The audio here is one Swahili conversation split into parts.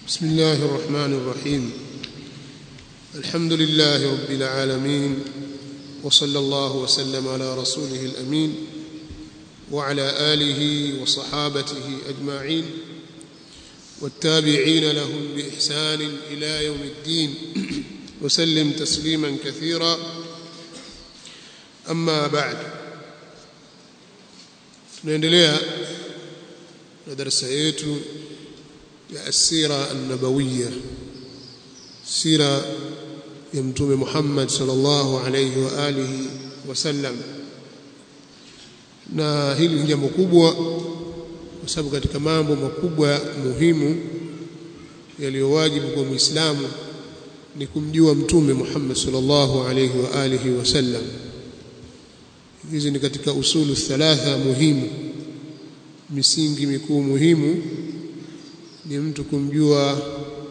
بسم الله الرحمن الرحيم الحمد لله رب العالمين وصلى الله وسلم على رسوله الامين وعلى اله وصحابته اجمعين والتابعين لهم باحسان الى يوم الدين وسلم تسليما كثيرا اما بعد tunaendelea na darasa yetu ya asira an-nabawiyya sira ya mtume Muhammad sallallahu alayhi wa alihi wasallam na hili ni jambo kubwa kwa sababu katika mambo makubwa muhimu yaliyowajibu kwa Muislamu ni kumjua mtume Muhammad sallallahu alayhi wa alihi wasallam hizi ni katika usulu thalatha muhimu misingi mikuu muhimu ni mtu kumjua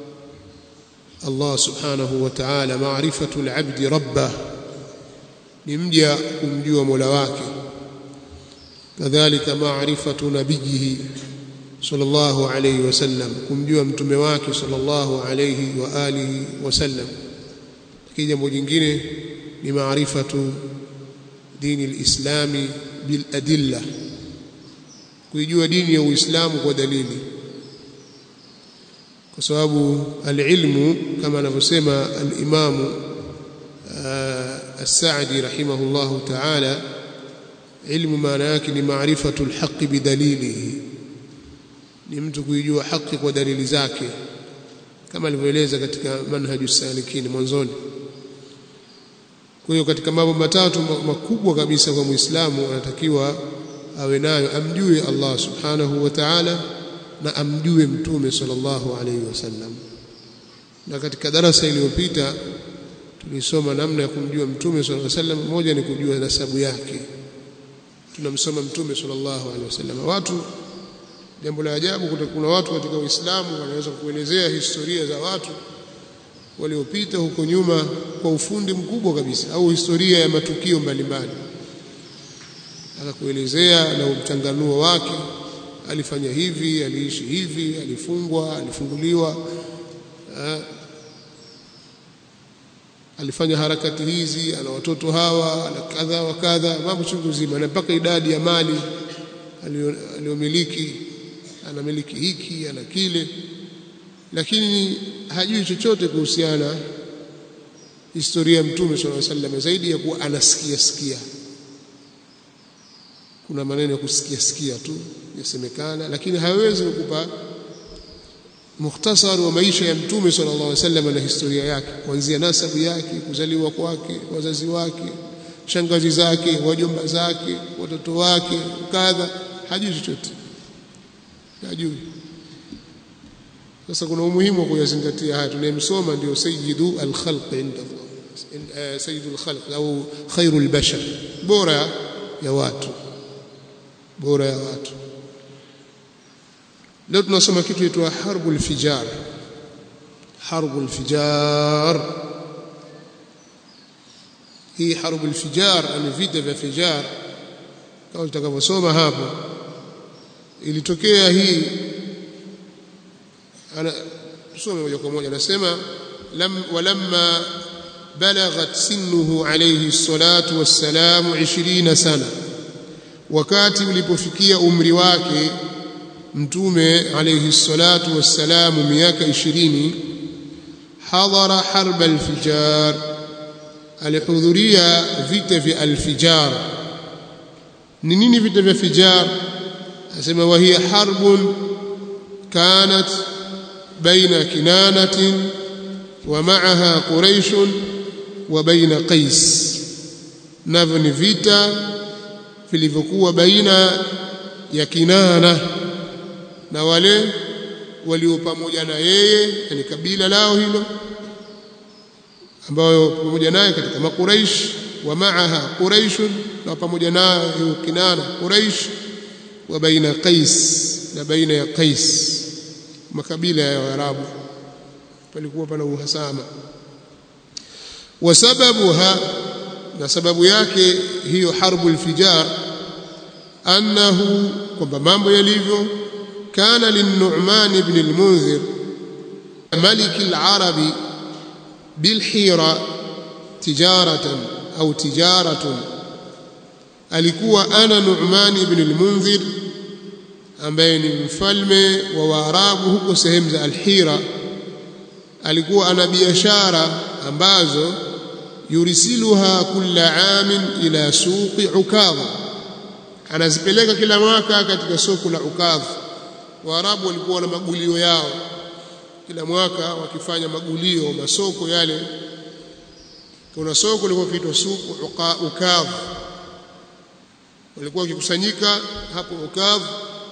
Allah subhanahu wa ta'ala maarifatu al-abdi rabbah ni mja kumjua Mola wake kadhalika maarifatu nabiyihi sallallahu alayhi wasallam kumjua mtume wake sallallahu alayhi wa alihi wasallam lakini jambo jingine ni maarifatu dini al-islami bil adilla kuijua dini ya Uislamu kwa dalili kwa sababu alilmu kama anavyosema alimamu as-Sa'di rahimahullahu ta'ala ilmu maana yake ni maarifatu alhaqi bidalilihi ni mtu kuijua haki kwa dalili zake kama alivyoeleza katika manhaju salikin mwanzoni kwa hiyo katika mambo matatu makubwa kabisa kwa Muislamu anatakiwa awe nayo amjue Allah subhanahu wa ta'ala na amjue mtume sallallahu alayhi wasallam na katika darasa iliyopita tulisoma namna ya kumjua mtume sallallahu alayhi wasallam moja ni kujua nasabu yake tunamsoma mtume sallallahu alayhi wasallam watu jambo la ajabu kuna watu katika Uislamu wanaweza kuelezea historia za watu waliopita huko nyuma kwa ufundi mkubwa kabisa au historia ya matukio mbalimbali akakuelezea na mchanganuo wake alifanya hivi aliishi hivi alifungwa alifunguliwa ha, alifanya harakati hizi ana watoto hawa ana kadha wa kadha mambo chungu zima na mpaka idadi ya mali aliyomiliki anamiliki hiki ana kile lakini hajui chochote kuhusiana historia ya mtume sallallahu alaihi wasallam zaidi ya kuwa anasikia sikia kuna maneno ya kusikia sikia tu yasemekana lakini hawezi kukupa mukhtasari wa maisha ya mtume sallallahu alaihi wasallam na historia yake kuanzia nasabu yake kuzaliwa kwake wazazi wake shangazi zake wajomba zake watoto wake kadha hajui chochote hajui sasa kuna umuhimu wa kuyazingatia haya tunayemsoma ndio sayyidu al-khalq inda Allah sayyidul khalq au khairul bashar bora ya watu bora ya watu leo tunasoma kitu kitwa harbul fijar harbul fijar hii harbul fijar ni vita vya fijar kama tutakavyosoma hapo ilitokea hii ana tusome moja kwa moja anasema lam walamma balaghat sinnuhu alayhi salatu wassalamu 20 sana wakati ulipofikia umri wake mtume alayhi salatu wassalamu miaka 20 hadhara harb alfijar alihudhuria vita vya alfijar ni nini vita vya fijar asema wa hiya harbun kanat baina kinanatin wa ma'aha quraish wa baina qais navyo ni vita vilivyokuwa baina ya Kinana na wale walio pamoja na yeye yani kabila lao hilo ambao pamoja naye katika makuraish wa maaha quraish na pamoja nayo hiyo Kinana quraish wa baina Qais na baina ya Qais makabila ya Waarabu palikuwa pana uhasama wa sababuha na sababu yake hiyo harbul fijar annahu kwamba mambo yalivyo kana lin-Nu'man ibn al-Munzir ملك العرب بالحيرة تجارة أو تجارة alikuwa ana Nu'man ibn al-Munzir ambaye ni mfalme wa Waarabu huko sehemu za Al-Hira alikuwa ana biashara ambazo yurisiluha kulla amin ila suqi Ukadha anazipeleka kila mwaka katika soko la Ukadha Waarabu walikuwa na magulio yao kila mwaka wakifanya magulio masoko yale kuna soko lilikuwa kiitwa suku Ukadha walikuwa wakikusanyika hapo Ukadh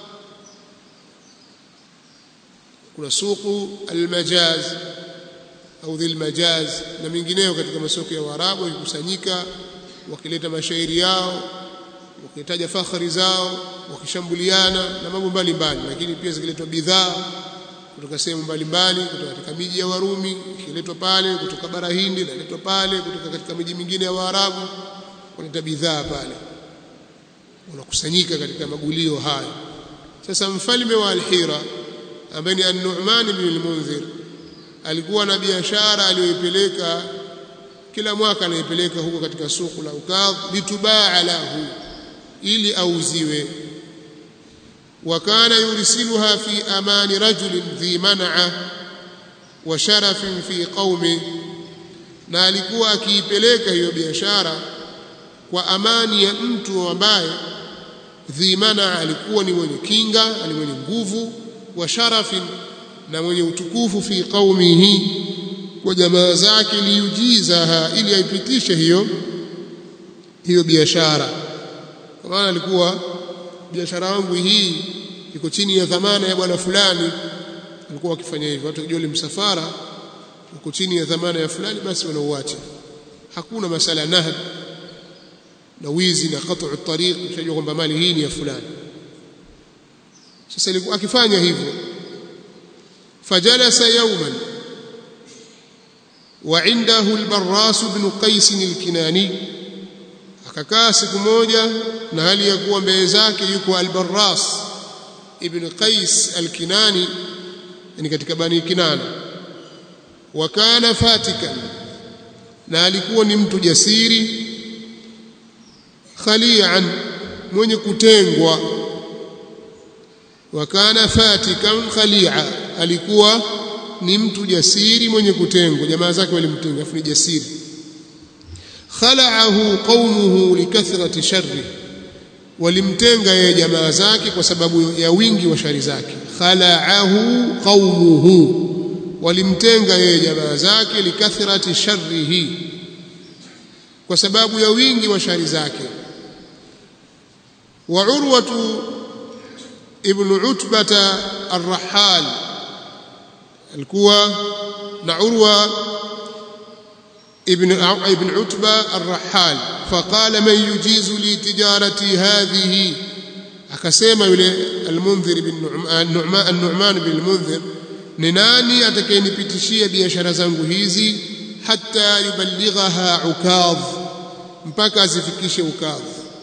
kuna suku almajaz au dhil majaz na mingineyo katika masoko ya Waarabu wakikusanyika wakileta mashairi yao wakitaja fakhari zao wakishambuliana na mambo mbalimbali lakini pia zikiletwa bidhaa kutoka sehemu mbalimbali kutoka katika miji ya Warumi ikiletwa pale kutoka bara Hindi inaletwa pale kutoka katika miji mingine ya Waarabu kuleta bidhaa pale unakusanyika katika magulio hayo sasa mfalme wa Al-Hira ambaye ni An-Nu'man ibn al-Munzir alikuwa na biashara aliyoipeleka kila mwaka anaipeleka huko katika soko la Ukadh litubaa lahu ili auziwe wa kana yursiluha fi amani rajulin dhi man'a wa sharafin fi qaumi na alikuwa akiipeleka hiyo biashara kwa amani ya mtu ambaye dhimana alikuwa ni mwenye kinga ni mwenye nguvu wa sharafin na mwenye utukufu fi qaumihi kwa jamaa zake liujizaha ili aipitishe hiyo hiyo biashara kwa maana alikuwa biashara yangu hii iko chini ya dhamana ya bwana fulani alikuwa akifanya hivyo watu kijua msafara uko chini ya dhamana ya fulani basi wanauacha hakuna masala nahd na wizi na qat'u tariq ushajua kwamba mali hii ni ya fulani sasa ilikuwa akifanya hivyo fajalasa yawman wa indahu al-Barras ibn Qais al-Kinani akakaa siku moja na hali ya kuwa mbele zake yuko al-Barras ibn Qais al-Kinani ni katika bani Kinana wa kana fatikan na alikuwa ni mtu jasiri khalian mwenye kutengwa wa kana fatikan khalia alikuwa ni mtu jasiri mwenye kutengwa jamaa zake walimtenga afu ni jasiri khalaahu qaumuhu likathrati sharri walimtenga yeye jamaa zake kwa sababu ya wingi wa shari zake khalaahu qaumuhu walimtenga yeye jamaa zake likathrati sharrihi kwa sababu ya wingi wa shari zake وعروة ابن عتبة الرحال الكوى نعروة ابن ابن عتبة الرحال فقال من يجيز لي تجارتي هذه akasema yule almundhir bin nu'man an-nu'man bin almundhir ni nani atakayenipitishia biashara zangu hizi hatta yuballighaha ukadh mpaka azifikishe ukadh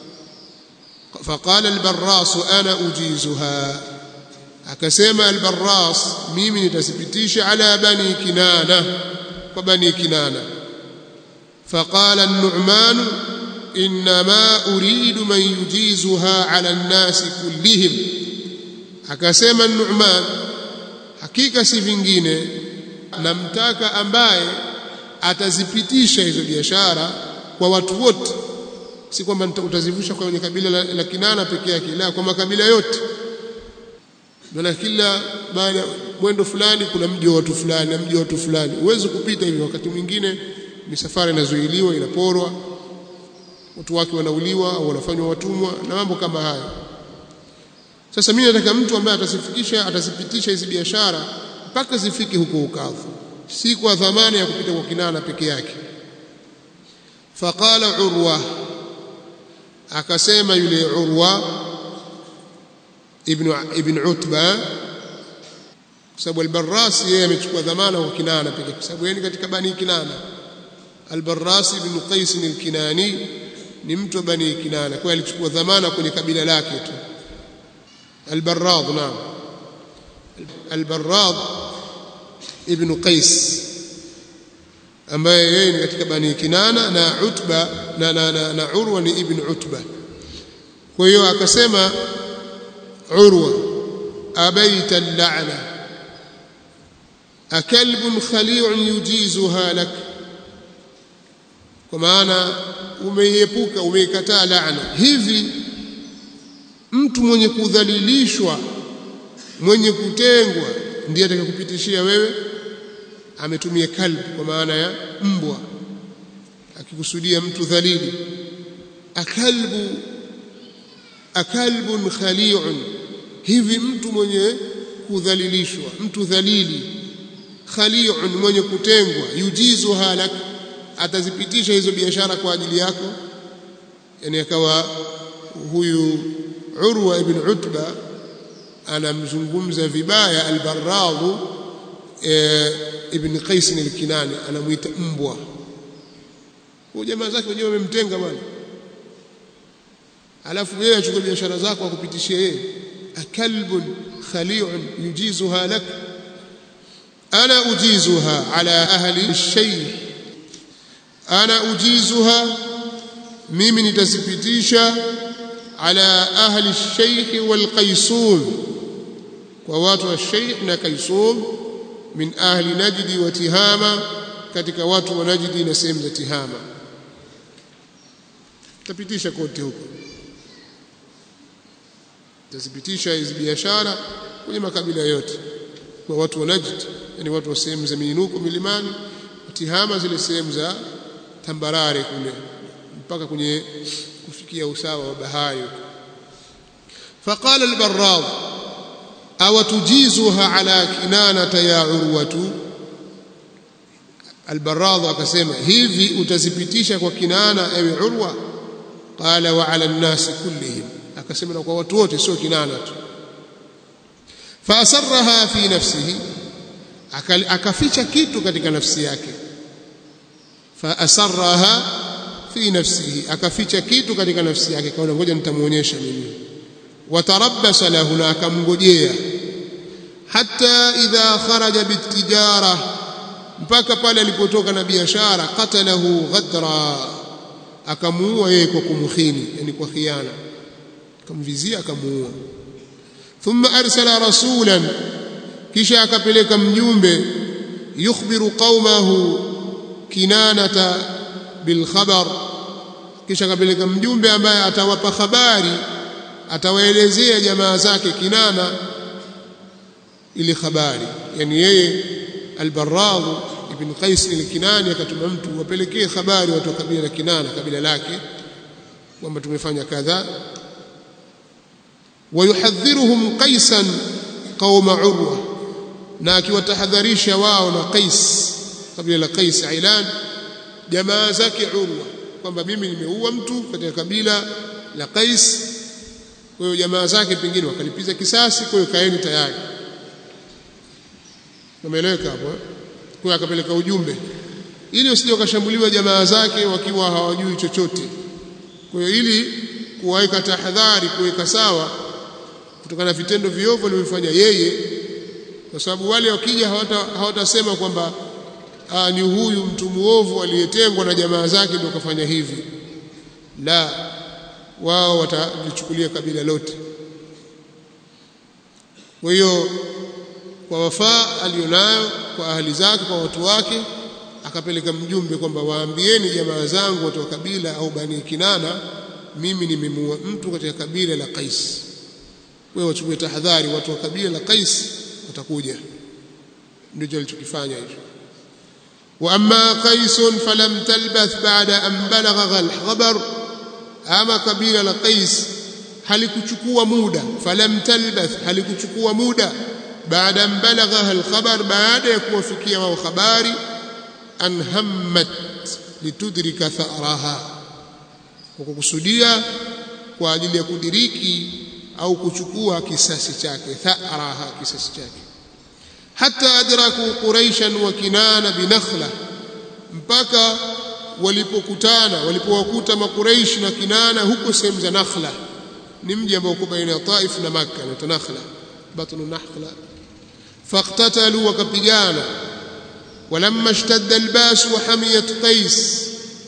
فقال البراس انا اجيزها akasema albarras mimi nitasipitisha ala bani kinana kwa bani kinana فقال النعمان انما اريد من يجيزها على الناس كلهم akasema النعمان hakika si vingine namtaka ambaye atazipitisha hizo biashara kwa watu wote si kwamba utazivusha kwenye kabila la, la Kinana peke yake la kwa makabila yote maana kila baada mwendo fulani kuna mji wa watu fulani na mji wa watu fulani uweze kupita hivi wakati mwingine misafara inazuiliwa inaporwa watu wake wanauliwa au wanafanywa watumwa na mambo kama hayo sasa mimi nataka mtu ambaye atasifikisha atasipitisha hizi biashara mpaka zifike huko ukavu si kwa dhamana ya kupita kwa Kinana peke yake faqala urwa akasema yule urwa ibn ibn utba kwa sababu al-Barras yeye amechukua dhamana kwa Kinana pekee kwa sababu yeye katika bani Kinana al-Barras ibn Qais al-Kinani ni mtu wa bani Kinana kwa alichukua dhamana kwenye kabila lake tu al-Barrad naam al-Barrad ibn Qais ambaye yeye ni katika bani Kinana na Utba na, na, na, na Urwa ni ibn Utba kwa hiyo akasema Urwa abaita al-la'na akalbun khali'un yujizuha lak kwa maana umeiepuka umeikataa laana hivi mtu mwenye kudhalilishwa mwenye kutengwa ndiye atakayekupitishia wewe ametumia kalb kwa maana ya mbwa akikusudia mtu dhalili akalbu akalbun khali'un hivi mtu mwenye kudhalilishwa mtu dhalili khali'un mwenye kutengwa yujizu halak atazipitisha hizo biashara kwa ajili yako yani akawa huyu Urwa ibn Utba anamzungumza vibaya al-Barrad e, ibn Qais al-Kinani anamuita mbwa huyo jamaa zake wenyewe wamemtenga bwana alafu yeye achukue biashara zako akupitishie yeye akalbun khali'un yujizuha lak ana ujizuha ala ahli ash-shay ana ujizuha mimi nitazipitisha ala ahli ash-shaykh wal qaysum kwa watu wa shaykh na qaysum min ahli najdi wa tihama katika watu wa najdi na sehemu za tihama tapitisha kote huko tazipitisha hizi biashara kwenye makabila yote kwa watu wa Najd yani watu wa sehemu za miinuko milimani tihama zile sehemu za tambarare kule mpaka kwenye kufikia usawa wa bahari faqala al-barrad aw tujizuha ala kinanata ya urwatu al-barrad akasema hivi utazipitisha kwa kinana ewe urwa qala wa ala an-nas kullihim akasema na kwa watu wote sio kinana tu faasarraha fi nafsihi akaficha kitu katika nafsi yake faasarraha fi nafsihi akaficha kitu katika nafsi yake kaona ngoja nitamuonyesha mimi watarabbasa lahu na akamngojea hatta idha kharaja bitijara mpaka pale alipotoka na biashara qatalahu ghadra akamuua yeye kwa kumkhini yani kwa khiana akamvizia akamuua thumma arsala rasulan kisha akapeleka mjumbe yukhbiru qaumahu kinanata bilkhabar kisha akapeleka mjumbe ambaye atawapa habari atawaelezea jamaa zake kinana ili habari yani yeye albarrad ibn qais al-kinani akatuma mtu wapelekee habari watu wa kabila la kinana kabila lake kwamba tumefanya kadhaa ويحذرهم قيسا قوم عروة na akiwatahadharisha wao na Qais kabila la Qais Ailan jamaa zake Urwa kwamba mimi nimeua mtu katika kabila la Qais kwa hiyo jamaa zake pengine wakalipiza kisasi kwa hiyo kaeni tayari umeeleweka hapo kwa hiyo akapeleka ujumbe ili usije wakashambuliwa jamaa zake wakiwa hawajui chochote kwa hiyo ili kuwaweka tahadhari kuweka sawa kutokana na vitendo viovu alivyofanya yeye kwa sababu wale wakija hawatasema hawata kwamba ni huyu mtu muovu aliyetengwa na jamaa zake ndio kafanya hivi la wao watalichukulia kabila lote kwa hiyo kwa wafaa alionayo kwa ahali zake kwa watu wake akapeleka mjumbe kwamba waambieni jamaa zangu watu wa kabila au bani kinana mimi nimemuua mtu katika kabila la Qais wewe wachukue tahadhari watu wa kabila la Qais watakuja ndicho alichokifanya hicho wa amma qais falam talbath ba'da an balagha al-khabar ama kabila la qais halikuchukua muda falam talbath halikuchukua muda baada an balagha al-khabar baada ya kuwafikia wao habari an hammat litudrika tharaha kwa kukusudia kwa ajili ya kudiriki au kuchukua kisasi chake tharaha kisasi chake hata adraku quraishan wa kinana binakhla mpaka walipokutana walipowakuta makuraish na kinana huko sehemu za nakhla ni mji ambao uko baina ya taif na makka na nakhla batnu nakhla faqtatalu wakapigana walamma ishtadda albas wa hamiyat qais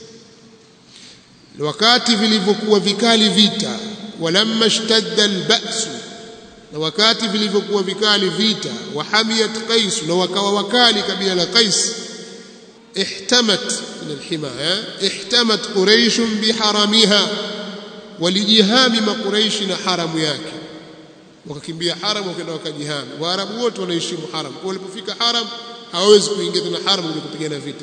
wakati vilivyokuwa vikali vita walamma ishtadda albas na wakati vilivyokuwa vikali vita wa hamiyat qais na wakawa wakali kabila la qais ihtamat min alhimaya ihtamat quraish biharamiha walijihami makuraishi na haramu yake wakakimbia haram wakaenda wakajihami waarabu wote wanaheshimu haram kwa walipofika haram hawawezi kuingia tena haram ili kupigana vita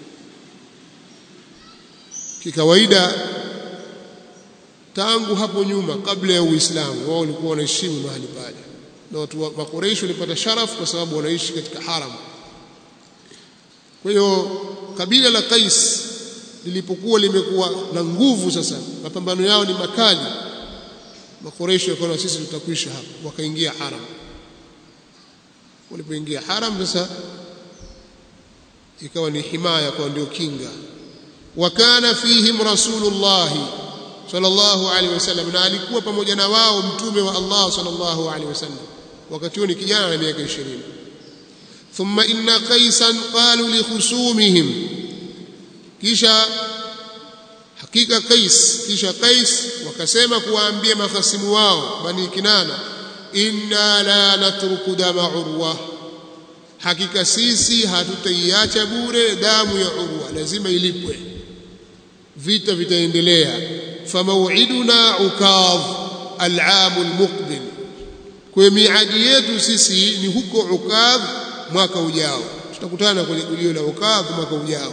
kikawaida tangu hapo nyuma kabla ya Uislamu wao walikuwa wanaheshimu mahali pale na watu wa Quraysh walipata sharafu kwa sababu wanaishi katika haram kwa hiyo kabila la Qais lilipokuwa limekuwa na nguvu sasa mapambano yao ni makali makoresho wakaona sisi tutakwisha hapa wakaingia haram walipoingia haram sasa ikawa ni himaya kwa ndio kinga wakana fihim rasulullah sallallahu alaihi wasallam na alikuwa pamoja na wao mtume wa Allah sallallahu alaihi wasallam wakati huo ni kijana na miaka 20 thumma inna qaisan qalu li khusumihim kisha hakika Qais kisha Qais wakasema kuwaambia mahasimu wao bani Kinana inna la natruku dama urwa hakika sisi hatutaiacha bure damu ya urwa lazima ilipwe vita vitaendelea famauiduna ukadh al'am almuqbil kwa miadi yetu sisi ni huko ukadh mwaka ujao tutakutana kwenye gulio la ukadh mwaka ujao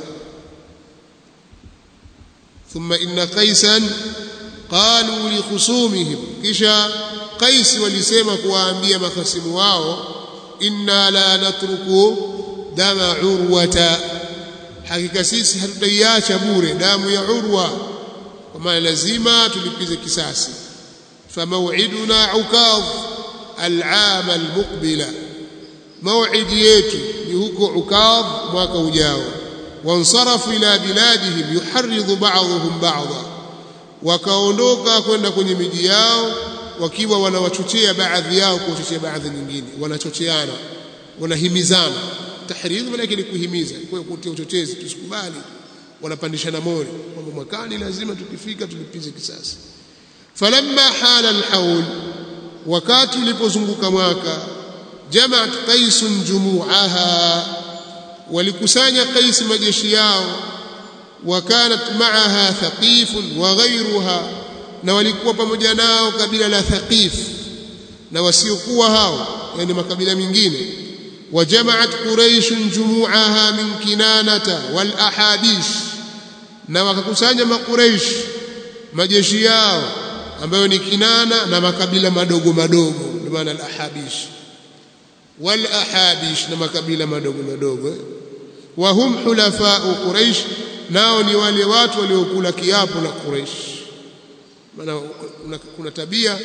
ثم إن قيسا قالوا لخصومهم كشا قيس ولسما كوانبيا مخصم واو إنا لا نترك دم عروة حقيقة سيسي hatutaiacha bure damu ya urwa kwa maana lazima tulipize kisasi famauiduna ukadh al'am almuqbila mauidi yetu ni huko ukadh mwaka ujao wansarafu ila biladihim yuharridhu ba'dhum ba'dha wakaondoka kwenda kwenye miji yao wakiwa wanawachochea baadhi yao kuwachochea baadhi nyingine wanachocheana wanahimizana tahridh maana ni kuhimiza kwa kutia uchochezi tusikubali wanapandishana moyo kwamba mwakani lazima tukifika tulipize kisasi falamma hala alhaul wakati ulipozunguka mwaka jamaat qaisun jumu'aha walikusanya Qais majeshi yao wakanat ma'aha thaqif wa ghayruha na walikuwa pamoja nao kabila la thaqif na wasiokuwa hao yani makabila mengine wajamaat quraish jumu'aha min kinanata wal ahabish na wakakusanya makuraish majeshi yao ambayo ni kinana na makabila madogo madogo ndio maana al ahabish wal ahabish na makabila madogo madogo wa hum hulafa'u quraish nao ni wale watu waliokula kiapo na quraish maana kuna, kuna tabia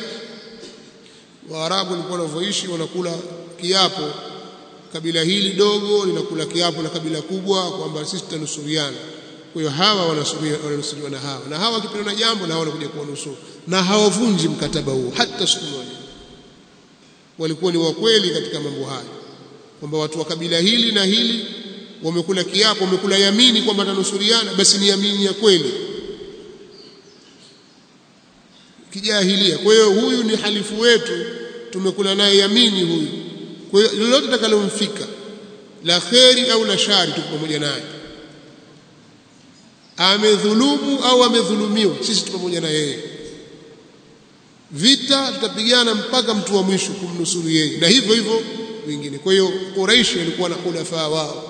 waarabu walikuwa wanavyoishi wanakula kiapo kabila hili dogo linakula kiapo na kabila kubwa kwamba sisi tutanusuriana kwa hiyo hawa wananusuriwa na hawa na hawa wakipenda na jambo na hawa wanakuja kuwanusuru na hawavunji mkataba huo hata siku moja walikuwa ni wakweli katika mambo haya kwamba watu wa kabila hili na hili wamekula kiapo wamekula yamini kwamba tanusuriana basi ni yamini ya kweli kijahilia kwa hiyo huyu ni halifu wetu tumekula naye yamini huyu kwa hiyo lolote takalomfika la kheri au la shari tuko pamoja naye amedhulumu au amedhulumiwa sisi tuko pamoja na yeye vita tutapigana mpaka mtu wa mwisho kumnusuru yeye na hivyo hivyo wengine kwa hiyo Quraish walikuwa na khulafa wao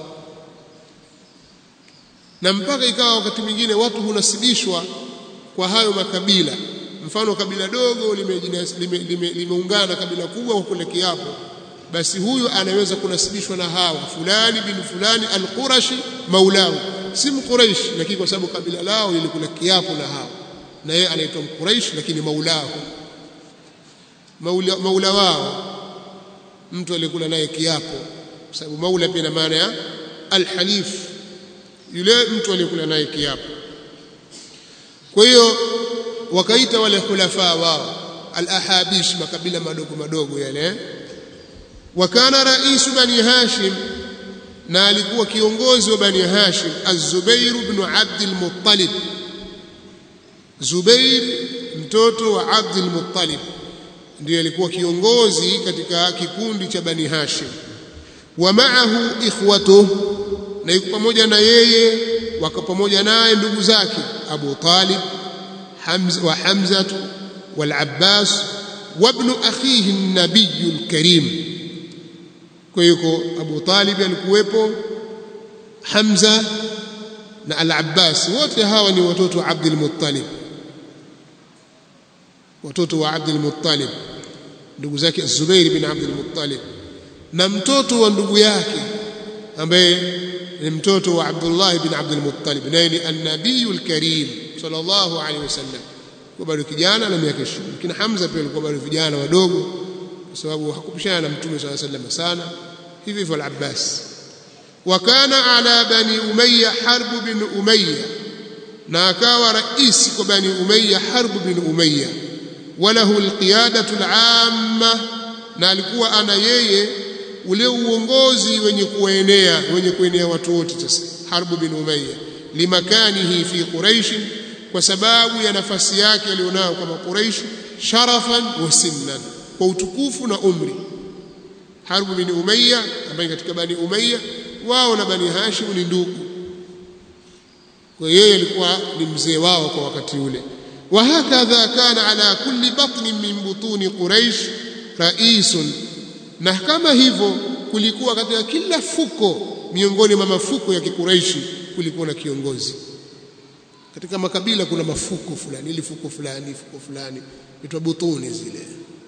na mpaka ikawa wakati mwingine watu hunasibishwa kwa hayo makabila mfano kabila dogo limeungana lime, lime, lime na kabila kubwa kwa kule kiapo basi huyu anaweza kunasibishwa na hawa fulani bin fulani al-Qurashi maulahu si mquraish lakini kwa sababu kabila lao lilikula kiapo na hawa na yeye anaitwa mquraish lakini maulahu maula, maula wao mtu aliyekula naye kiapo kwa sababu maula pia na maana ya al-halif yule mtu aliyekula naye kiapo kwa hiyo wakaita wale khulafa wao al-ahabish makabila madogo madogo yale wakana rais bani hashim na alikuwa kiongozi wa bani hashim az-zubair ibn abd al-muttalib zubair mtoto wa abd al-muttalib ndiye alikuwa kiongozi katika kikundi cha bani hashim wa ma'ahu ikhwatuhu na yuko pamoja na yeye wako pamoja naye ndugu zake Abu Talib Hamza wa Hamza wal Abbas wa ibn akhihi an-nabiy al-karim kwa hiyo Abu Talib alikuwepo Hamza na al-Abbas wote hawa ni watoto wa Abdul Muttalib watoto wa Abdul Muttalib ndugu zake Zubair bin Abdul Muttalib na mtoto wa ndugu yake ambaye ni mtoto wa Abdullah ibn Abdul Muttalib naye ni an-nabiyul karim sallallahu alaihi wasallam kwa bado kijana na miaka 20 lakini Hamza pia alikuwa bado vijana wadogo kwa sababu hakupishana na mtume sallallahu alaihi wasallam sana hivi hivyo al-Abbas wa kana ala bani Umayya Harb bin Umayya na akawa rais kwa bani Umayya Harb bin Umayya walahu al-qiyadatu al-amma na alikuwa ana yeye ule uongozi wenye kuenea wenye kuenea watu wote sasa Harb bin Umayya limakanihi fi Quraish kwa sababu ya nafasi yake alionayo kama Quraish sharafan wa sinnan kwa utukufu na umri Harb bin Umayya ambaye katika bani Umayya wao na bani Hashim ni ndugu kwa yeye alikuwa ni mzee wao kwa wakati ule وهكذا كان على كل بطن من بطون قريش رئيس na kama hivyo kulikuwa katika kila fuko miongoni mwa mafuko ya kikuraishi kulikuwa na kiongozi katika makabila kuna mafuko fulani ili fuko fulani fuko fulani itwa butuni zile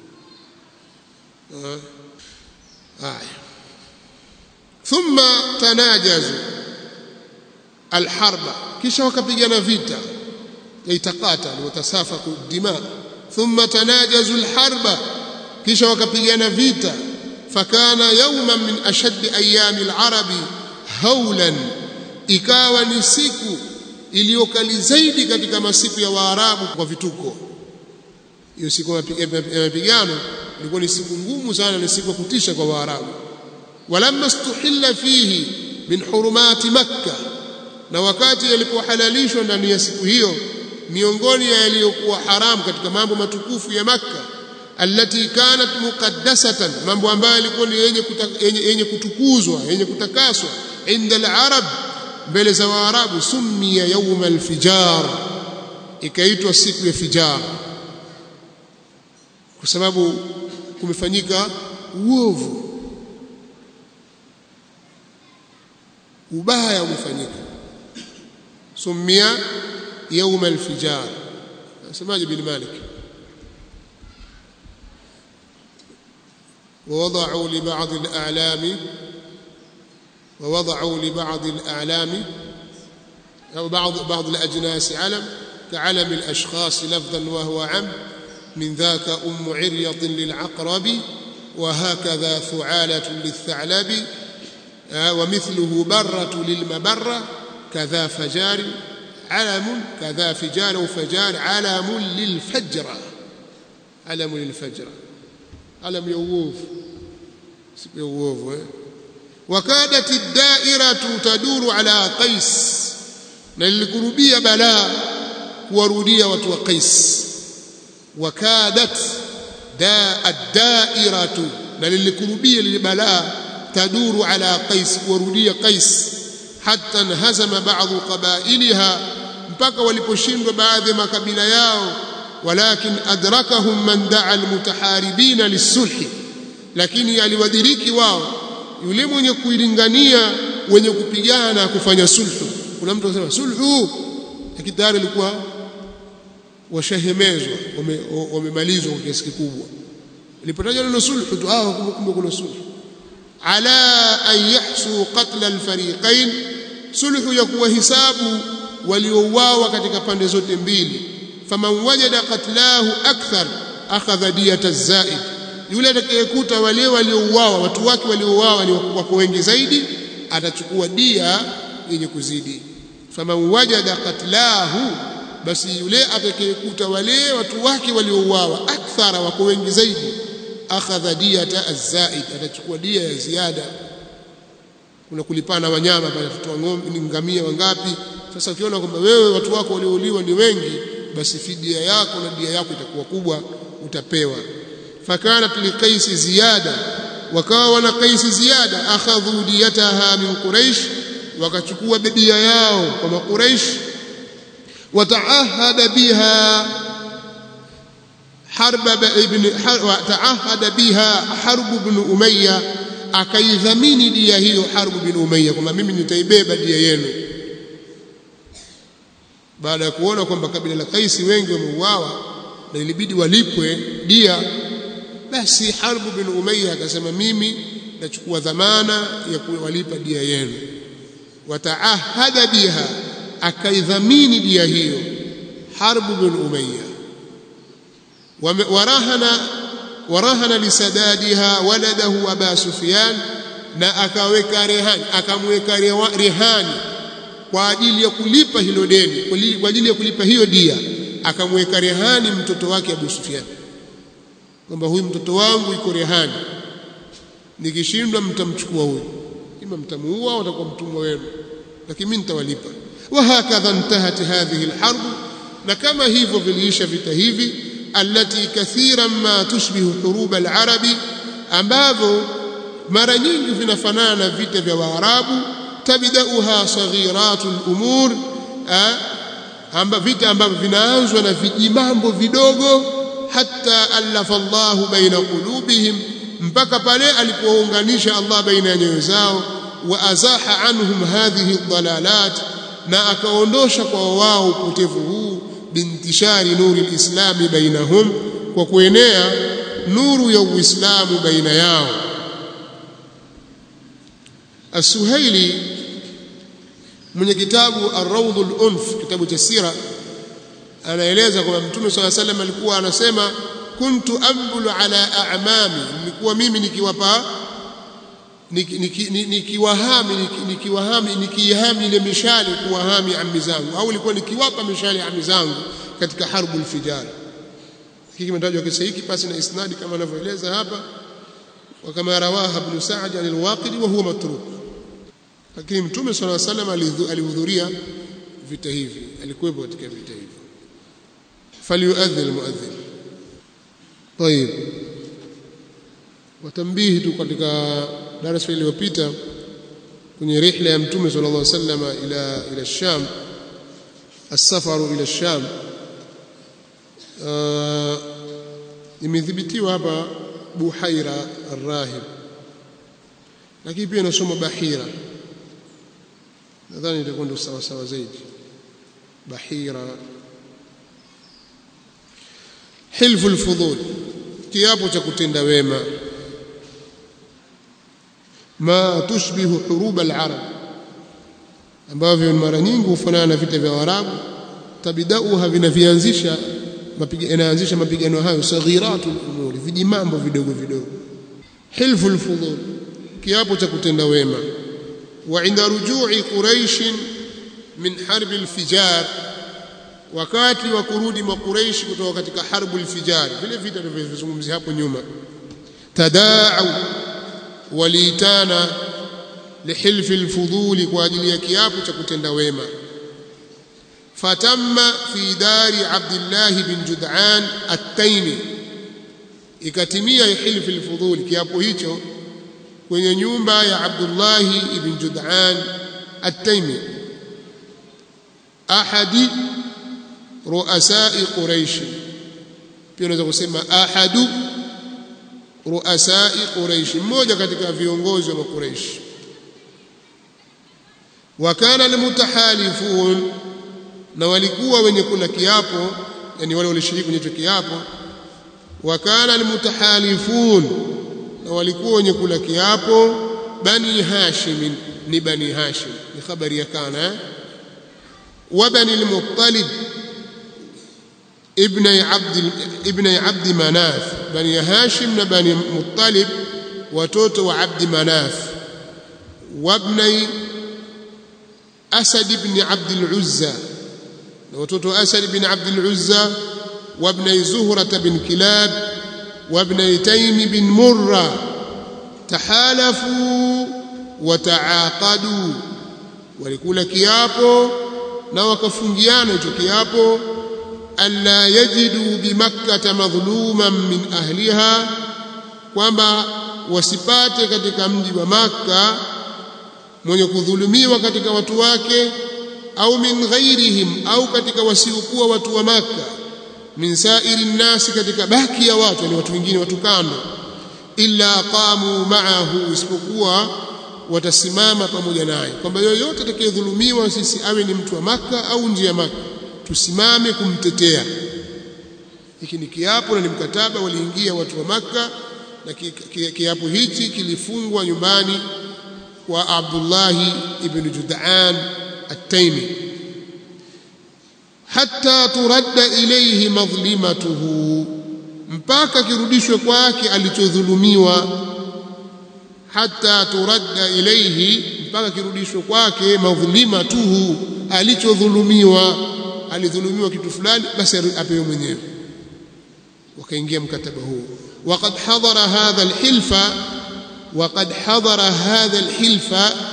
haya thumma tanajazu alharba kisha wakapigana vita yaitaqatal watasafaku dima thumma tanajazu alharba kisha wakapigana vita fakana yawman min ashaddi ayami alarabi haulan ikawa ni siku iliyokali zaidi katika masiku ya waarabu kwa vituko hiyo siku ya mapigano ilikuwa ni siku ngumu sana ni siku ya kutisha kwa waarabu walamma stuhilla fihi min hurumati makka na wakati yalipohalalishwa ndani ya siku hiyo miongoni ya yaliyokuwa haramu katika mambo matukufu ya makka allati kanat muqaddasatan mambo ambayo yalikuwa ni yenye, yenye, yenye kutukuzwa yenye kutakaswa inda al-arab mbele za waarabu summiya yawm al-fijar ikaitwa siku ya fijar kwa sababu kumefanyika uovu ubaya umefanyika summiya yawm al-fijar nasemaje bin malik ووضعوا لبعض الأعلام ووضعوا لبعض الأعلام أو بعض بعض الأجناس علم كعلم الأشخاص لفظا وهو عم من ذاك أم عريط للعقرب وهكذا ثعالة للثعلب ومثله برة للمبرة كذا فجار علم كذا فجار وفجار علم للفجرة علم للفجرة alam ya uovu siku ya uovu eh wakadat ad-da'iratu taduru ala qais na lilikurubia balaa kuwarudia watu wa qais wakadat da ad-da'iratu na lilikurubia lile balaa taduru ala qais kuwarudia qais hatta nhazama ba'dhu qabailiha mpaka waliposhindwa baadhi ya makabila yao ولكن أدركهم من دعا المتحاربين للصلح lakini aliwadiriki wao yule mwenye kuilingania wenye kupigana kufanya sulhu kuna mtu anasema sulhu lakini tayari alikuwa washahemezwa wamemalizwa kwa kiasi kikubwa ilipotajwa neno sulhu tu ah kumbe kuna sulhu ala an yahsu qatla alfariqain sulhu ya kuwahisabu waliouawa katika pande zote mbili faman wajada qatlahu akthar akhadha diyata zaid yule atakayekuta wale waliouawa watu wake waliouawa ni wako wengi zaidi atachukua dia yenye kuzidi faman wajada qatlahu basi yule atakayekuta wale watu wake waliouawa akthara wako wengi zaidi akhadha diyata azaid atachukua dia ya ziada kuna kulipana wanyama pale tutoa ng'ombe ni ngamia wangapi sasa ukiona kwamba wewe watu wako waliouliwa ni wengi basi fidia yako na dia yako itakuwa kubwa utapewa fakanat liqaisi ziyada wakawa wana qaisi ziyada akhadhu diyataha min quraish wakachukua bedia yao kwa makuraish wataahada biha harb ibn wataahada biha harb ibn umayya akaidhamini dia hiyo harb ibn umayya kwamba mimi nitaibeba dia yenu baada ya kuona kwamba kabila la Kaisi wengi wameuawa na ilibidi walipwe dia basi Harb bin Umayya akasema mimi nachukua dhamana ya kuwalipa dia yenu wataahada biha akaidhamini dia hiyo Harb bin Umayya warahana warahana lisadadiha waladahu Aba Sufyan na akaweka rehani akamweka rehani kwa ajili ya kulipa hilo deni kwa ajili ya kulipa hiyo dia akamweka rehani mtoto wake Abu Sufyan kwamba huyu mtoto wangu iko rehani nikishindwa mtamchukua huyu ima mtamuua au atakuwa mtumwa wenu lakini mimi nitawalipa wa hakadha intahat hadhihi alharb na kama hivyo viliisha vita hivi allati kathiran ma tushbihu hurub alarabi ambavyo mara nyingi vinafanana na vita vya waarabu tabdauha saghiratu al-umur amba vita ambavyo vinaanzwa na vijimambo vidogo hatta alafa Allahu baina qulubihim mpaka pale alipounganisha Allah baina ya nyoyo zao wa azaha anhum hadhihi dhalalat na akaondosha kwa wao upotevu huu bintishari nuri lislami bainahum kwa kuenea nuru ya uislamu baina yao As-Suhaili mwenye kitabu Ar-Rawd al-Unf kitabu cha sira anaeleza kwamba Mtume swalla salam alikuwa anasema kuntu ambulu ala a'mami nilikuwa mimi nikiwapa nikiwahami nikiwahami nikihami ile mishale kuwahami ammi zangu au ilikuwa nikiwapa mishale ammi zangu katika harbul fijar hiki kimetajwa kisa hiki pasi na isnadi kama anavyoeleza hapa وكما رواها ابن سعد عن الواقدي وهو متروك lakini mtume صلى الله عليه وسلم alihudhuria vita hivi alikuwepo katika vita hivi falyuadhi almuadhin طيب watambihi tu katika darasa iliyopita kwenye rihla ya mtume صلى الله عليه وسلم ila ila الشام السفر الى الشام imethibitiwa hapa buhaira arrahib lakini pia nasoma bahira nadhani itakuwa ndio sawa sawa zaidi bahira hilfu alfudul kiapo cha kutenda wema ma tushbihu hurub alarab ambavyo mara nyingi hufanana na vita vya Waarabu tabidauha vinavianzisha inaanzisha mapigano hayo saghiratu umuri vijimambo vidogo vidogo hilfu alfudul kiapo cha kutenda wema wa inda rujui quraish min harb alfijar wakati wa kurudi makuraishi kutoka katika harbu alfijar vile vita tulivyozungumzia hapo nyuma tadaau waliitana lihilfi alfuduli kwa ajili ya kiapo cha kutenda wema fatamma fi dari Abdullah bin Jud'an at-Taymi ikatimia hilfi al-fudhul kiapo hicho kwenye nyumba ya Abdullah ibn Jud'an at-Taymi ahadi ruasai Quraish pia unaweza kusema ahadu ruasai Quraish mmoja katika viongozi wa Quraish wa kana almutahalifun na walikuwa wenye kula kiapo yani wale walishiriki kwenye kiapo wa kana almutahalifun na walikuwa wenye kula kiapo bani hashim ni bani hashim ni habari ya kana wa bani almuttalib ibn abd ibn abd manaf bani hashim na bani muttalib watoto wa abd manaf wabnai asad ibn abd al-uzza وتوتو أسد بن عبد العزى وابن زهرة بن كلاب وابن تيم بن مرة تحالفوا wataaqadu walikula kiapo na wakafungiana hicho kiapo alla yajidu bimakkata madhluman min ahliha kwamba wasipate katika mji wa Makka mwenye kudhulumiwa katika watu wake au min ghairihim au katika wasiokuwa watu wa Makka min sairi nnasi katika baki ya watu ni watu wengine watu kando illa qamu ma'ahu isipokuwa watasimama pamoja naye kwamba yoyote atakayedhulumiwa sisi awe ni mtu wa Makka au nje ya Makka tusimame kumtetea hiki ni kiapo na ni mkataba waliingia watu wa Makka na kiapo hichi kilifungwa nyumbani kwa Abdullah ibn Jud'an at-Taymi hatta turadda ilayhi madhlimatuhu mpaka kirudishwe kwake alichodhulumiwa hatta turadda ilayhi mpaka kirudishwe kwake madhlimatuhu alichodhulumiwa alidhulumiwa kitu fulani basi apewe mwenyewe wakaingia mkataba huo وقد حضر هذا الحلف وقد حضر هذا الحلف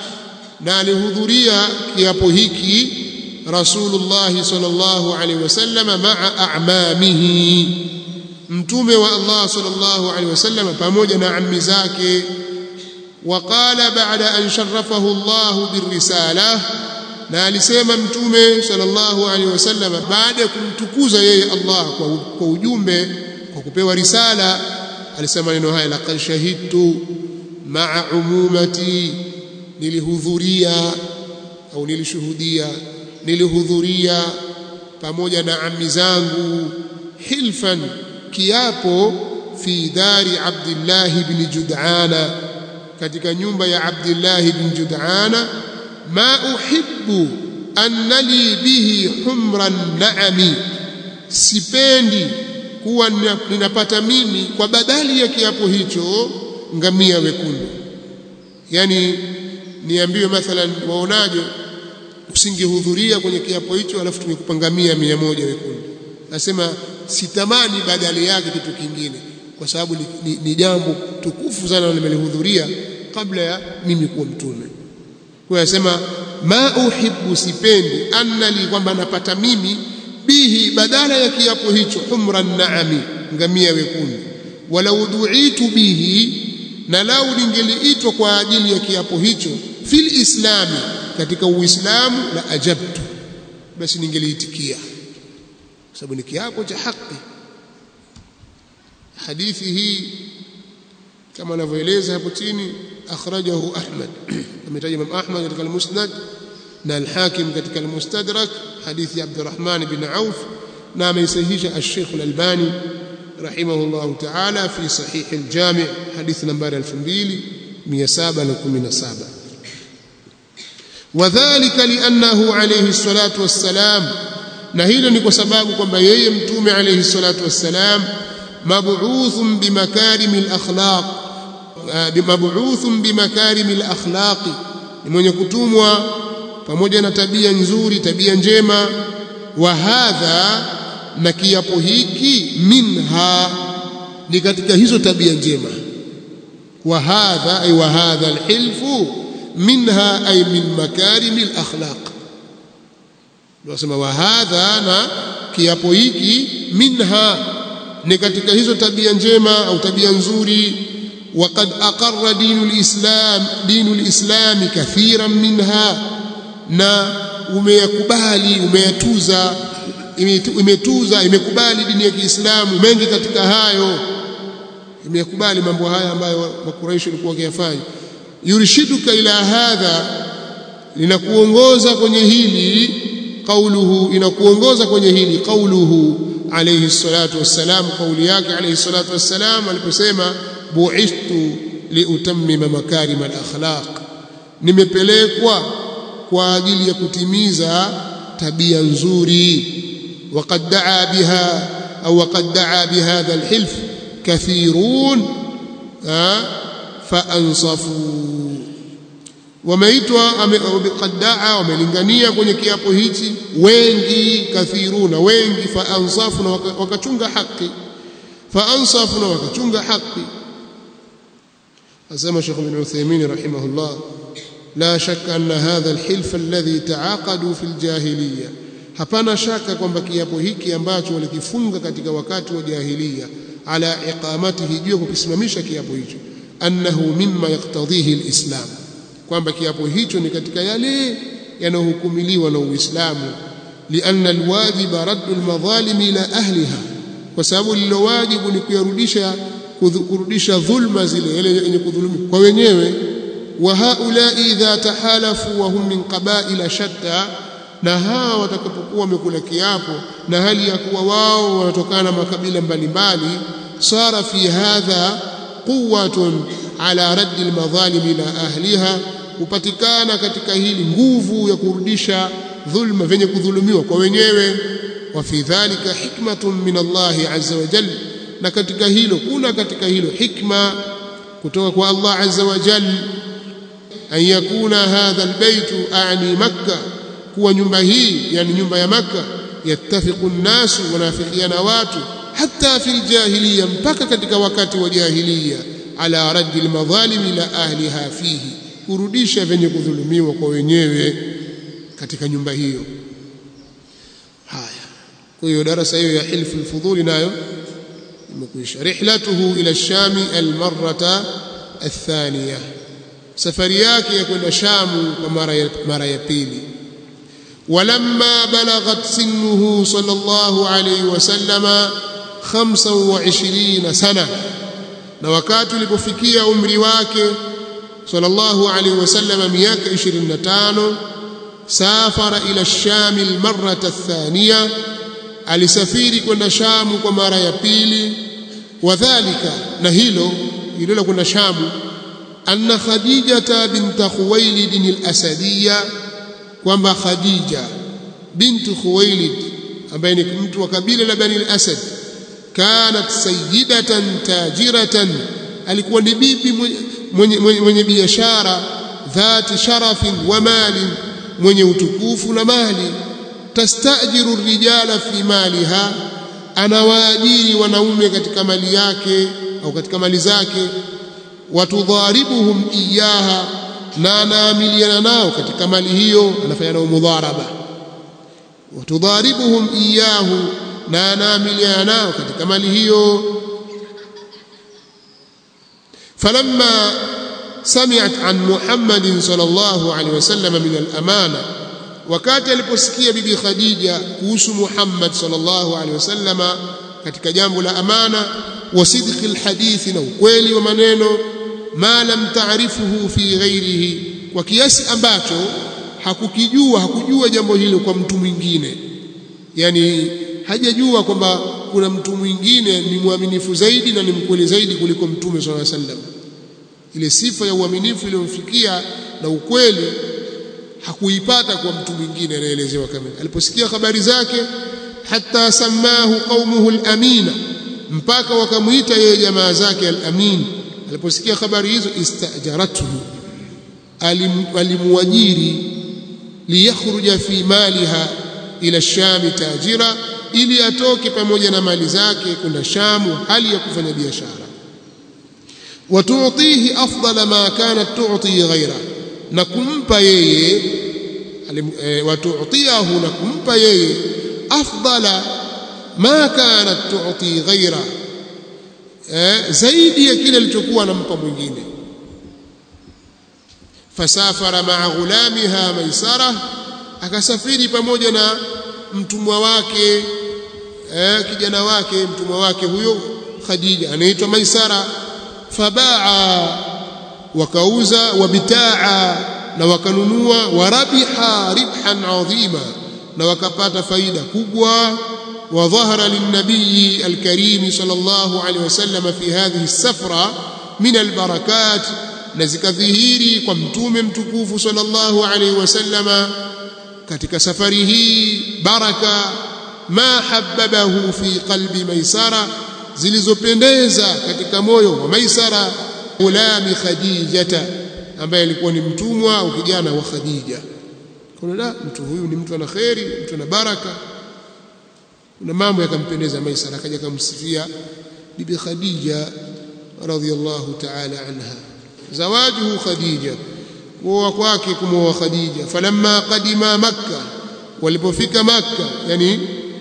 نالهذريا kiapo hiki Rasulullah sallallahu alaihi wasallam ma'a a'mamihi mtume wa Allah sallallahu alaihi wasallam pamoja na ammi zake وقال بعد أن شرفه الله بالرسالة na alisema mtume sallallahu alaihi wasallam baada ya kumtukuza yeye Allah kwa, kwa ujumbe kwa kupewa risala alisema neno haya laqad shahidtu ma'a umumati nilihudhuria au nilishuhudia nilihudhuria pamoja na ammi zangu hilfan kiapo fi dari Abdullah ibn Jud'ana katika nyumba ya Abdullah ibn Jud'ana ma uhibbu anna li bihi humran na'ami sipendi kuwa ninapata mimi kwa badali ya kiapo hicho ngamia wekundu yani niambiwe mathalan waonaje usingehudhuria kwenye kiapo hicho alafu tumekupa ngamia mia moja wekundu nasema sitamani badali yake kitu kingine kwa sababu ni, ni, ni jambo tukufu sana nimelihudhuria kabla ya mimi kuwa mtume kwa yasema ma uhibbu sipendi annali kwamba napata mimi bihi badala ya kiapo hicho humran naami ngamia wekundu walau duitu bihi na lau ningeliitwa kwa ajili ya kiapo hicho fil islami katika uislamu la ajabtu basi ningeliitikia kwa sababu ni kiapo cha haki hadithi hii kama anavyoeleza hapo chini akhrajahu Ahmad ametaja Imam Ahmad katika al-Musnad na al-Hakim katika al-Mustadrak hadithi ya Abdurrahman bin Auf na ameisahihisha al-Sheikh al-Albani rahimahullah ta'ala fi sahih al-Jami' hadithi nambari 2717 wadhālika li'annahu alayhi الصلاة والسلام na hilo ni kwa sababu kwamba yeye mtume alayhi salatu wassalam mab'uthun bimakarim al-akhlaq mab'uthun bimakarim al-akhlaq ni mwenye kutumwa pamoja na tabia nzuri tabia njema wa hadha na kiapo hiki minha ni katika hizo tabia njema wa hadha ay wa hadha al-hilfu minha ay min makarim al-akhlaq Tunasema wa hadha na kiapo hiki minha ni katika hizo tabia njema au tabia nzuri waqad aqarra dinul islam dinul islam kathiran minha na umeyakubali umeyatuza imetuza imekubali dini ya Kiislamu mengi katika hayo imekubali mambo haya ambayo makuraishi walikuwa wakiyafanya yurshiduka ila hadha linakuongoza kwenye hili قوله inakuongoza kwenye hili قوله عليه الصلاه والسلام قولي yake عليه الصلاه والسلام aliposema bu'ithtu liutammima makarim al-akhlaq nimepelekwa kwa ajili ya kutimiza tabia nzuri وقد دعا بها او وقد دعا بهذا الحلف كثيرون فانصفوا wameitwa qaddaa wamelingania kwenye kiapo hichi wengi kathiruna wengi fa ansafu na wakachunga haki fa ansafu na wakachunga haki asema Sheikh bin Uthaymeen rahimahullah la shakka anna hadha alhilf alladhi taaqadu fi aljahiliya hapana shaka kwamba kiapo hiki ambacho walikifunga katika wakati wa jahiliya ala iqamatihi juu kukisimamisha kiapo hicho annahu mimma yaktadhihi alislam kwamba kiapo hicho ni katika yale yanayohukumiliwa na Uislamu lianna alwajiba raddu almadhalim ila ahliha kwa sababu lilo wajibu ni kuyarudisha kurudisha dhulma zile yale yenye kudhulumiwa kwa wenyewe wa haula idha tahalafu wa hum min qabaila shatta na hawa watakapokuwa wamekula kiapo na hali ya kuwa wao wanatokana na makabila mbalimbali sara fi hadha quwwatun ala raddi almadhalim ila ahliha hupatikana katika hili nguvu ya kurudisha dhulma venye kudhulumiwa kwa wenyewe wa fi dhalika hikmatun min Allah azza wa jalla na katika hilo kuna katika hilo hikma kutoka kwa Allah azza wa jalla an yakuna hadha albaytu a'ni makkah kuwa nyumba hii yani nyumba ya maka yattafiqu nnasu wanafikiana watu hata fil jahiliya mpaka katika wakati wa jahiliya ala raddi almadhalim ila ahliha fihi kurudisha venye kudhulumiwa kwa wenyewe katika nyumba hiyo haya kwa hiyo darasa hiyo ya hilfu alfudhuli nayo imekwisha rihlatuhu ila shami almarrata athaniya safari yake ya kwenda shamu kwa mara ya, mara ya pili ولما بلغت سنه صلى الله عليه وسلم خمسا وعشرين سنة na wakati ulipofikia umri wake sallallahu alaihi wasallam miaka 25 safara ila sham almarrata athaniya alisafiri kwenda shamu kwa mara ya pili wadhālika na hilo hilo la kwenda shamu anna khadijata bint khuwailid al-asadiyya kwamba Khadija bintu Khuwailid ambaye ni mtu wa kabila la Bani al-Asad kanat sayyidatan tajiratan alikuwa ni bibi mwenye, mwenye, mwenye biashara dhati sharafin wa mali mwenye utukufu na mali tastajiru rijala fi maliha anawaajiri wanaume katika mali yake au katika mali zake watudharibuhum iyaha na anaamiliana nao katika mali hiyo anafanya nao mudharaba watudharibuhum iyahu na anaamiliana nao katika mali hiyo falamma sami'at an Muhammadin sallallahu alaihi wasallam min al-amana wakati aliposikia bibi Khadija kuhusu Muhammad sallallahu alaihi wasallam katika jambo la amana wa sidqi al-hadithi na ukweli wa maneno ma lam taarifuhu fi ghairihi kwa kiasi ambacho hakukijua hakujua jambo hilo kwa mtu mwingine yani hajajua kwamba kuna mtu mwingine ni mwaminifu zaidi na ni mkweli zaidi kuliko mtume sallallahu alaihi wasallam ile sifa ya uaminifu iliyomfikia na ukweli hakuipata kwa mtu mwingine anaelezewa kama aliposikia habari zake hatta samahu qaumuhu al-amina mpaka wakamuita yeye jamaa zake al-amin aliposikia habari hizo istajaratuhu alimwajiri liyakhruja fi maliha ila shami tajira ili atoke pamoja na mali zake kwenda shamu hali ya kufanya biashara watuutihi afdala ma kanat tu'ti ghaira na kumpa yeye e, watuutiahu na kumpa yeye afdala ma kanat tu'ti ghaira eh, zaidi ya kile alichokuwa anampa mwingine fasafara maa ghulamiha maisara akasafiri pamoja na mtumwa wake eh, kijana wake mtumwa wake huyo Khadija anaitwa Maisara fabaa wakauza wabitaa na wakanunua warabiha ribhan adhima na wakapata faida kubwa وظهر للنبي الكريم صلى الله عليه وسلم في هذه السفرة من البركات نزك ظهيري ومتوم متكوف صلى الله عليه وسلم katika safari hii baraka ma habbabahu fi qalbi maisara zilizopendeza katika moyo wa maisara ulami khadijata ambaye alikuwa ni mtumwa au kijana wa khadija kuna la mtu huyu ni mtu ana kheri mtu ana baraka kuna mambo yakampendeza Maisara akaja kumsifia bibi Khadija radhiyallahu ta'ala anha zawajuhu Khadija kuoa kwake kumwoa Khadija falamma qadima makka walipofika makka yani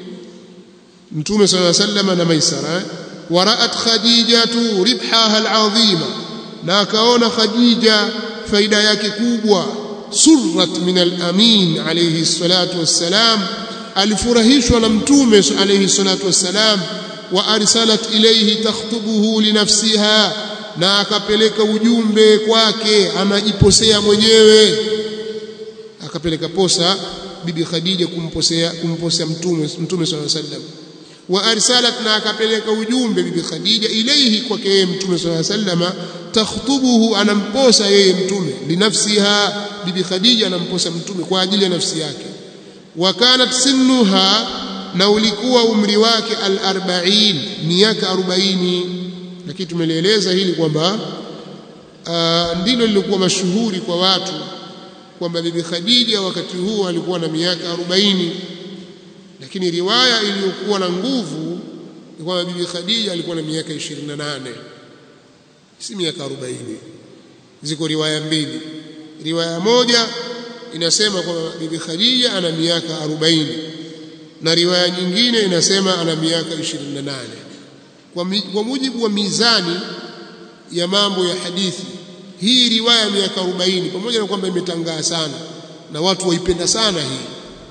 mtume sallallahu alayhi wasallam na maisara waraat khadijatu ribhaha alazima na akaona khadija faida yake kubwa surrat min alamin alayhi salatu wassalam alifurahishwa na mtume alayhi salatu wassalam wa arsalat ilayhi takhtubuhu linafsiha na akapeleka ujumbe kwake anajiposea mwenyewe akapeleka posa bibi Khadija kumposea kumposea mtume mtume sallallahu alayhi wasallam wa arsalat na akapeleka ujumbe bibi Khadija ilayhi kwake yeye mtume sallallahu alayhi wasallam takhtubuhu anamposa yeye mtume linafsiha bibi Khadija anamposa mtume kwa ajili ya nafsi yake wa kanat sinnuha na ulikuwa umri wake al-40 miaka 40 lakini tumelieleza hili kwamba ndilo lilikuwa mashuhuri kwa watu kwamba bibi Khadija wakati huo alikuwa na miaka 40 lakini riwaya iliyokuwa na nguvu ni kwamba bibi Khadija alikuwa na miaka 28 si miaka 40 ziko riwaya mbili riwaya moja inasema kwamba bibi Khadija ana miaka 40 na riwaya nyingine inasema ana miaka 28 kwa, mi, kwa mujibu wa mizani ya mambo ya hadithi hii riwaya miaka 40 pamoja na kwamba imetangaa sana na watu waipenda sana hii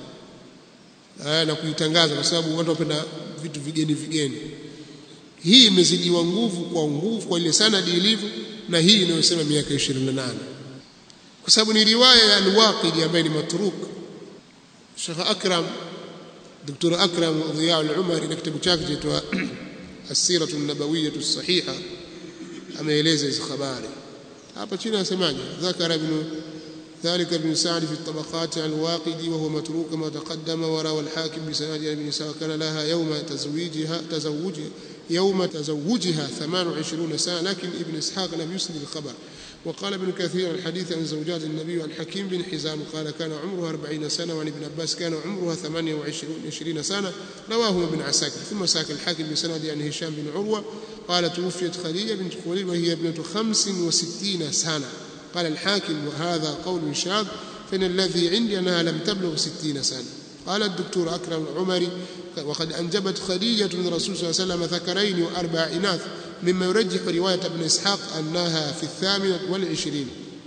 aya na kuitangaza kwa sababu watu wapenda vitu vigeni vigeni hii imezidiwa nguvu kwa nguvu kwa ile sanadi ilivyo na hii inayosema miaka 28 kwa sababu ni riwaya ya al-Waqidi ambaye ni matruk Sheikh Akram Dr. Akram Dhiya al-Umari na kitabu chake chaitwa السيرة النبوية الصحيحة ameeleza hizo habari hapa chini anasemaje ذكر ابن ذلك ابن سعد في الطبقات عن الواقدي وهو متروك ما تقدم وروى الحاكم بسند ابن سعد كان لها يوم تزويجها تزوجها يوم تزوجها 28 سنة لكن ابن إسحاق لم يسند الخبر وقال ابن كثير الحديث عن زوجات النبي عن حكيم بن حزام قال كان عمرها 40 سنة وعن ابن عباس كان عمرها 28 سنة رواه ابن عساكر ثم ساك الحاكم بسند عن هشام بن عروة قال توفيت خديجة بنت خويلد وهي ابنة 65 سنة قال الحاكم وهذا قول شاذ فإن الذي عندي أنها لم تبلغ 60 سنة قال الدكتور أكرم العمري وقد أنجبت خديجة من الرسول صلى الله عليه وسلم ذكرين وأربع إناث مما يرجح رواية ابن إسحاق أنها في الثامنة والعشرين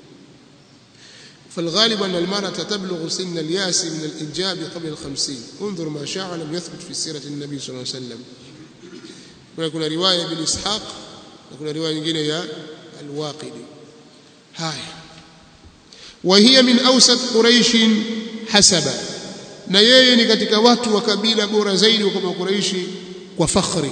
فالغالب أن المرأة تبلغ سن الياس من الإنجاب قبل الخمسين انظر ما شاع لم يثبت في سيرة النبي صلى الله عليه وسلم ويكون رواية ابن إسحاق ويكون رواية nyingine يا الواقدي هاي وهي من أوسط قريش حسبا na yeye ni katika watu wa kabila bora zaidi kwa Quraishi kwa fakhri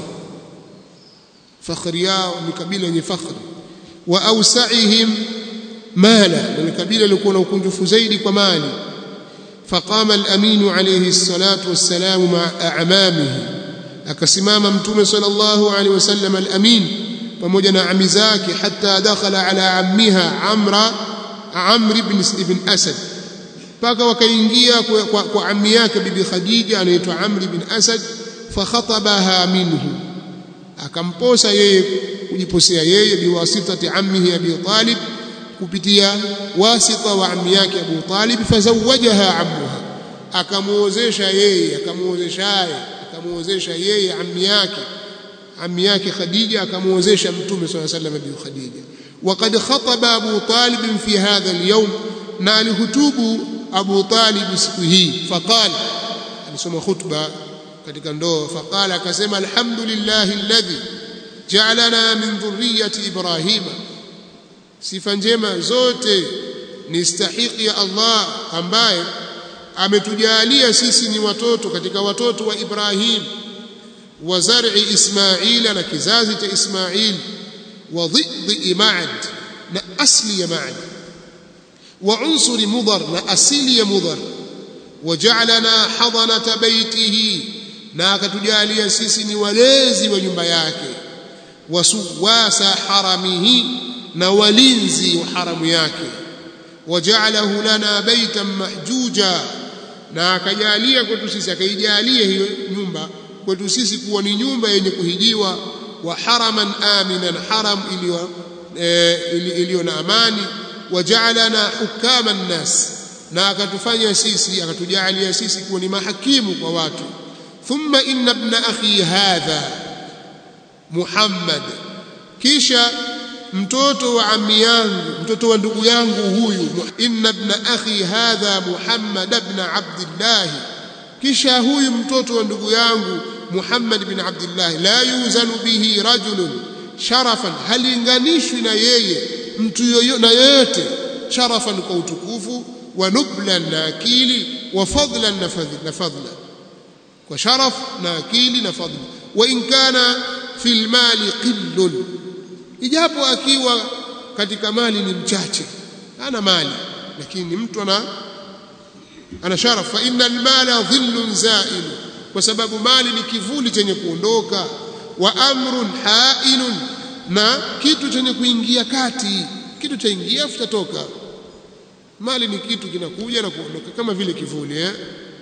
fakhri yao ni kabila yenye fakhri wa ausaihim mala ni kabila lilikuwa na ukunjufu zaidi kwa mali faqama al-amin alayhi الصلاه والسلام مع اعمامه akasimama mtume sallallahu alayhi wasallam al-amin pamoja na ami zake hatta dakhala ala ammiha amra amr ibn ibn asad mpaka wakaingia kwa, kwa, kwa ammi yake bibi khadija anaitwa amr ibn asad fakhatabaha minhu akamposa yeye kujiposea yeye biwasitati ammihi abi talib kupitia wasita wa ammi yake abu talib fazawajaha ammuha akamuozesha yeye akamuozeshaye akamuozesha yeye ammi yake ammi yake khadija akamuozesha mtume sallallahu alayhi wasallam bi khadija وقد خطب ابو طالب في هذا اليوم na alihutubu Abu Talib siku hii faqala alisoma khutba katika ndoa faqala akasema alhamdulillahi alladhi ja'alana min dhurriyyati ibrahima sifa njema zote ni stahiki ya Allah ambaye ametujalia sisi ni watoto katika watoto wa Ibrahim wa zar'i Ismaila na kizazi cha Ismail wa dhiddi Ma'ad na asli ya Ma'ad وعنصر مضر نأسيل مضر وجعلنا حضنة بيته na akatujalia sisi ni walezi wa nyumba yake wasuwasa haramihi na walinzi wa haramu yake waja'alahu lana baitan mahjuja na akajalia kwetu sisi akaijalia hiyo nyumba kwetu sisi kuwa ni nyumba yenye kuhijiwa wa haraman aminan haram iliyo iliyo na amani waja'alana hukama nnas na akatufanya sisi akatujalia sisi kuwa ni mahakimu kwa watu thumma inna ibn akhi hadha Muhammad kisha mtoto wa ammi yangu mtoto wa ndugu yangu huyu inna ibn akhi hadha Muhammad ibn Abdullah kisha huyu mtoto wa ndugu yangu Muhammad bin Abdullah la yuzanu bihi rajulun sharafan halinganishwi na yeye mtu yoyote na yoyote sharafan kwa utukufu wa nublan na akili wa fadlan na fadla kwa sharaf na akili na fadla wa in kana fil mali qillun ijapo akiwa katika mali ni mchache ana mali lakini ni mtu ana ana sharaf fa innal mala dhillun za'il kwa sababu mali ni kivuli chenye kuondoka wa amrun hailun na kitu chenye kuingia kati kitu cha ingia futatoka mali ni kitu kinakuja na kuondoka kama vile kivuli eh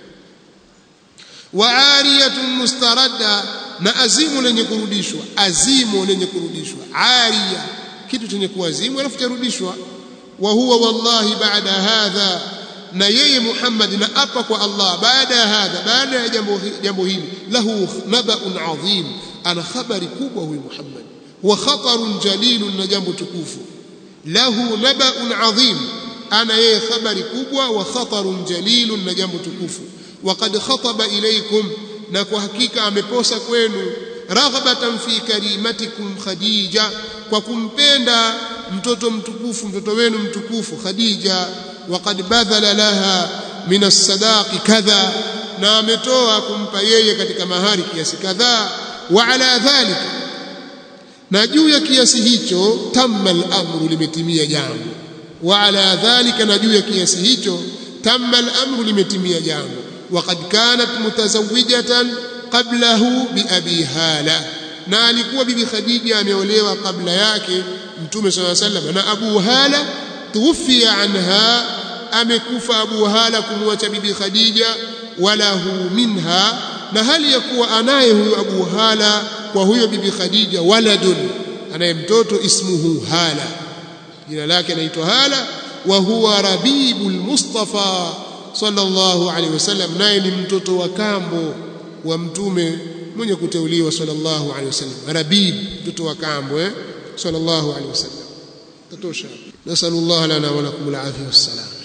wa ariyatun mustaradda na azimu lenye kurudishwa azimu lenye kurudishwa ariya kitu chenye kuazimu alafu tarudishwa wa huwa wallahi baada hadha na yeye Muhammad na apa kwa Allah baada ya hadha baada ya jambo jambo hili lahu nabaun adhim ana khabari kubwa huyu Muhammad wa khatarun jalilun na jambo tukufu lahu nabaun adhim ana yeye khabari kubwa wa khatarun jalilun na jambo tukufu وقد خطب إليكم na kwa hakika ameposa kwenu raghbatan fi karimatikum khadija kwa kumpenda mtoto mtukufu mtoto wenu mtukufu khadija waqad badhala laha min as-sadaqi kadha na ametoa kumpa yeye katika mahari kiasi kadhaa wa ala dhalika na juu ya kiasi hicho tamma al-amru limetimia jambo wa ala dhalika na juu ya kiasi hicho tamma al-amru limetimia jambo وقد كانت متزوجة قبله بأبي هالة na alikuwa bibi Khadija ameolewa kabla yake mtume صلى الله عليه وسلم na Abu Hala tuwfia anha amekufa Abu Hala kumwacha bibi Khadija walahu minha na hali ya kuwa anaye huyo Abu Hala kwa huyo bibi Khadija waladun anaye mtoto ismuhu Hala jina lake anaitwa Hala wa huwa Rabibul Mustafa sallallahu alaihi wasallam naye ni mtoto wa kambo wa mtume mwenye kuteuliwa sallallahu alaihi wasallam rabib mtoto wa kambo eh sallallahu alaihi wasallam tatosha nasallallahu lana wa lakum alafia wassalam